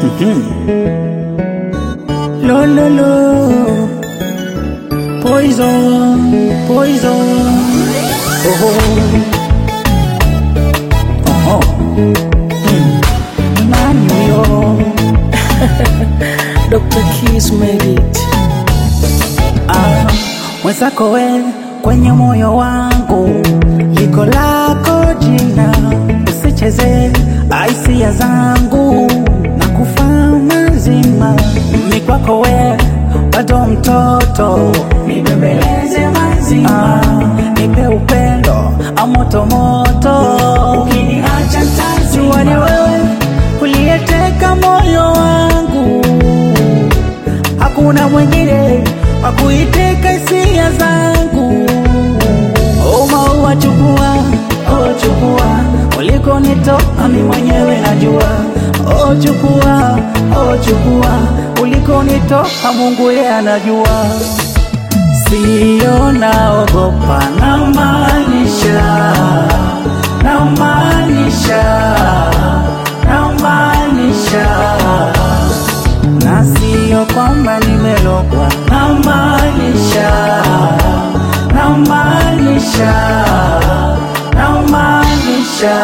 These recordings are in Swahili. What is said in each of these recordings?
Lo, lo, lo. Poison, poison. Oh, oh. Oh, oh. Mm. Nani huyo? Dr. Keys made it. Ah, mwenzako we kwenye moyo wangu liko lako jina, usicheze hisia zangu na kufaa mazima. Ni kwako we bado mtoto, nibembeleze mazima, nipe upendo amoto moto, ukiniacha tazima. Ni wewe uliyeteka moyo wangu hakuna mwingine wa kuiteka hisia zangu. Oh, maua chukua, oh chukua, ulikonitoa mi mwenyewe najua. Oh chukua, oh chukua, ulikonitoa Mungu yeye anajua. Sio naogopa, namaanisha, namaanisha, namaanisha na sio kwamba nimelogwa, namaanisha, namaanisha, namaanisha.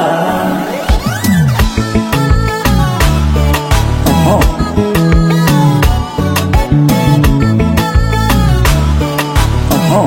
Oho. Oho.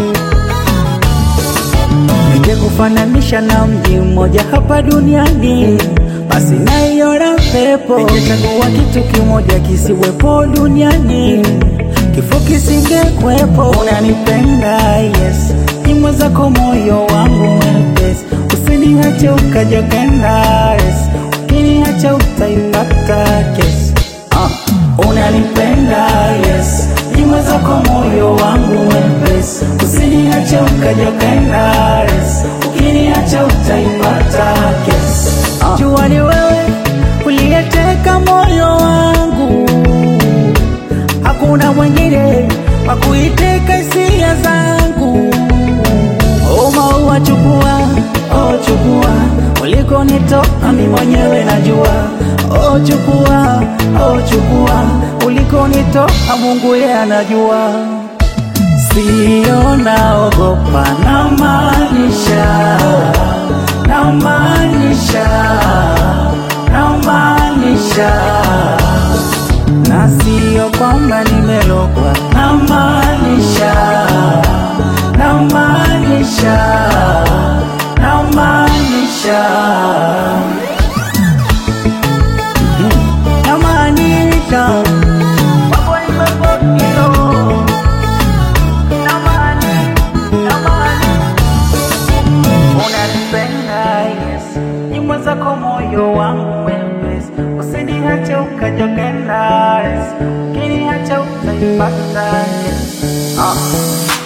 Ningekufananisha na mji mmoja hapa duniani, basi naiona pepo. Ningechagua kitu kimoja kisiwepo duniani, kifo kisingekwepo. Unanipenda, yes, ni mwenzako moyo wangu mwepesi, usiniache ukaja kenda, yes, ukiniacha utaipata kesi. Ah, unanipenda, yes, ni mwenzako moyo wangu mwepesi, usiniache ukaja kenda, yes, ukiniacha utaipata kesi. Ah, jua ni wewe uliyeteka moyo wangu, hakuna mwingine wa kuiteka hisia zangu. Oh, maua chukua, oh chukua, ulikonitoa mi mwenyewe najua. Oh chukua, oh chukua, ulikonitoa Mungu yeye anajua. Sio naogopa, namaanisha, namaanisha, namaanisha, na sio kwamba nimelogwa, namaanisha, namaanisha, namaanisha, namaanisha mambo imebadilika. Unanipenda, yes, nyimbo zako moyo wangu mwepesi, usiniache ukaja kenda, yes, ukiniacha utaipata, yes. Ah.